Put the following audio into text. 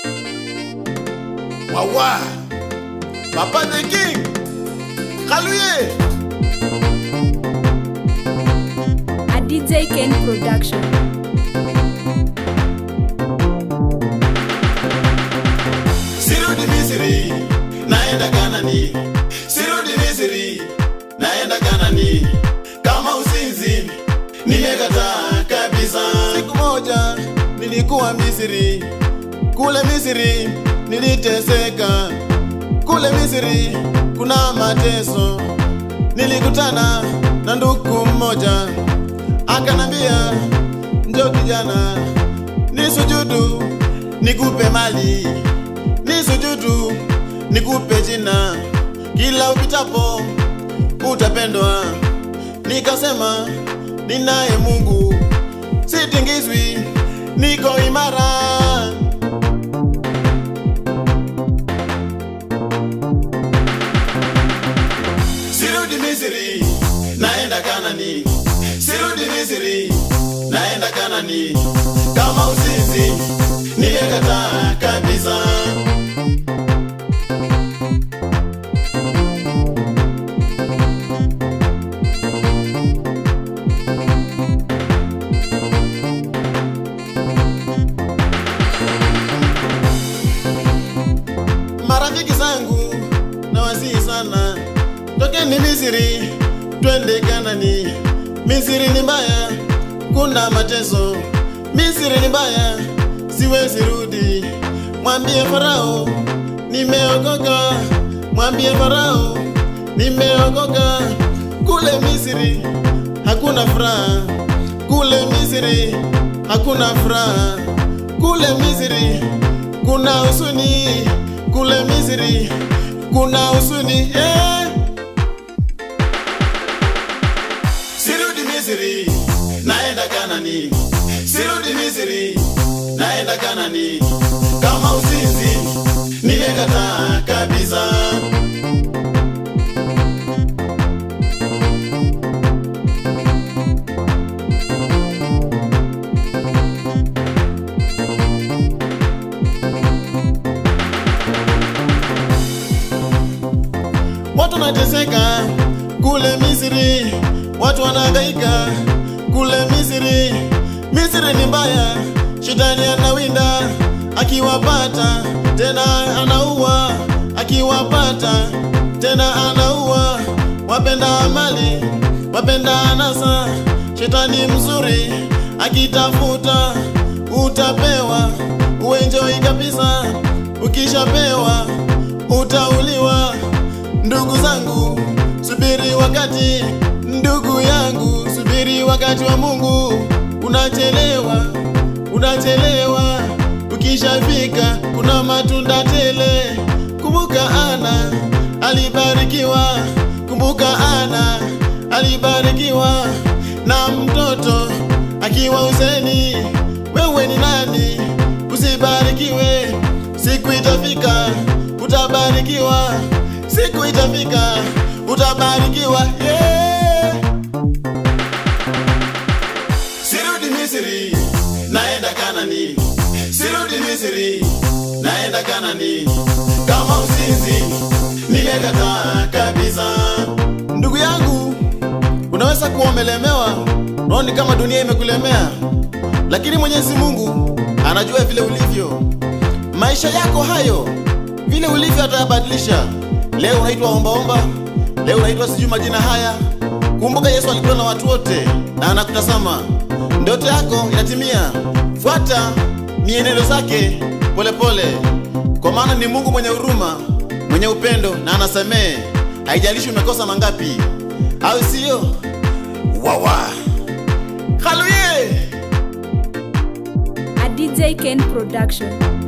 Wawa, Papa the King, Kaluye. A DJ Ken production. Sirudi Misri, naenda Kanani. Sirudi Misri, naenda Kanani. Kama uzinzi, nimekataa kabisa. Siku moja nilikuwa Misri, kule Misri niliteseka, kule Misri kuna mateso. Nilikutana na ndugu mmoja akanambia, njo kijana, nisujudu nikupe mali, nisujudu nikupe jina, kila upitapo utapendwa. Nikasema ninaye Mungu, sitingizwi, niko imara. Sirudi Misri, naenda Kanani. Sirudi Misri, naenda Kanani. Kama uzinzi, nimekataa kabisa. Marafiki zangu na wasihi sana, tokeni Misri twende Kanani. Misri ni mbaya, kuna mateso. Misri ni mbaya, siwezi rudi. Mwambie Farao nimeokoka, mwambie Farao nimeokoka. Kule Misri hakuna furaha, kule Misri hakuna furaha, kule Misri kuna huzuni, kule Misri kuna huzuni eh. Sirudi Misri, naenda Kanani. Sirudi Misri, naenda Kanani. Kama uzinzi, nimekataa kabisa. Watu wanateseka kule Misri, watu wanahangaika kule Misri. Misri ni mbaya, shetani anawinda, akiwapata tena anaua, akiwapata tena anaua. Wapenda mali, wapenda anasa, shetani mzuri akitafuta utapewa, uenjoi kabisa, ukishapewa utauliwa. Ndugu zangu, subiri wakati, ndugu yangu, subiri wakati wa Mungu. Unachelewa, unachelewa, ukishafika kuna matunda tele. Kumbuka Ana alibarikiwa, kumbuka Ana alibarikiwa na mtoto akiwa uzeni. Wewe ni nani usibarikiwe? Siku itafika utabarikiwa, siku itafika utabarikiwa. Yeah. Sirudi Misri, naenda Kanani. Sirudi Misri, naenda Kanani. Kama uzinzi, nimekataa kabisa. Ndugu yangu, unaweza kuwa umelemewa, unaoni kama dunia imekulemea, lakini Mwenyezi Mungu anajua vile ulivyo. Maisha yako hayo vile ulivyo atayabadilisha. Leo unaitwa ombaomba, leo unaitwa sijui majina haya. Kumbuka Yesu alikuwa na watu wote na anakutazama. Ndoto yako inatimia. Fuata mienendo zake polepole, kwa maana ni Mungu mwenye huruma, mwenye upendo na anasamehe, haijalishi umekosa mangapi, au sio? Wawa Haluye! A DJ Ken production.